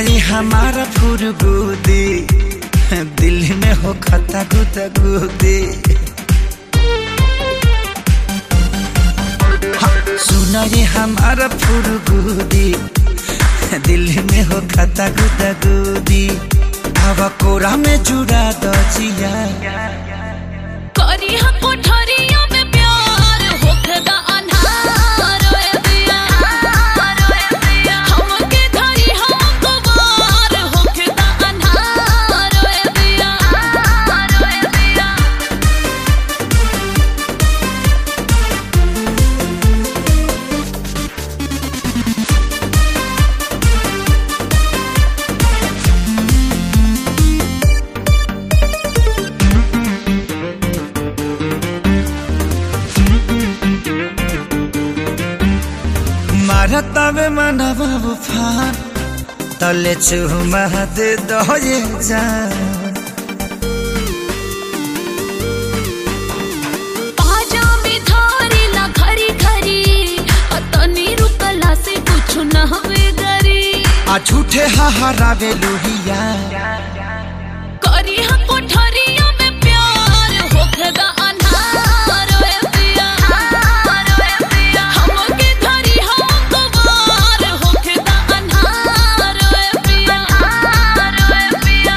ये हमारा फुरगुदी दिल में हो खता गुदा गुदी सुना ये हमारा फुरगुदी दिल में हो खता गुदा गुदी हवा कोरा में जुड़ा दो जिया करी हम कोठरिया में प्यार होखदा अन्हार ओए दिया हमके धरी हम कुमार होखदा अन्हार ओए दिया ओए दिया मारता में मनवा उफान तले चुमा दे दो ये जान पाजा में धारी ला खरी खरी अतनी रुकला से कुछ न हवे गरी आ झूठे हाहारावे लोहिया करी हम कोठरिया में प्यार होखदा अन्हार ओए दिया हमके धरी हम कुमार होखदा अन्हार ओए दिया ओए दिया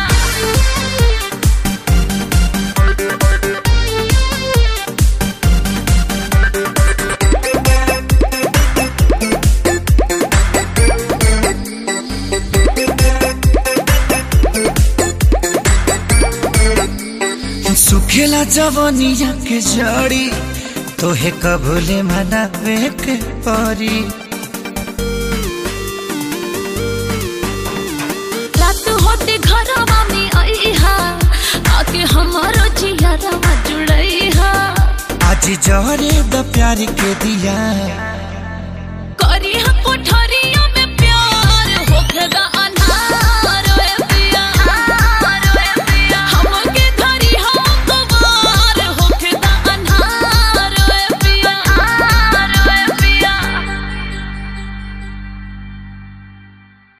सुखेला जवनिया के जड़ी तोहे कबूले मनावे के परी रात होते घरवा में आईहा आके हमारो जियरवा जुड़ईहा आज जहरे द प्यार के दिया करी हम कोठरिया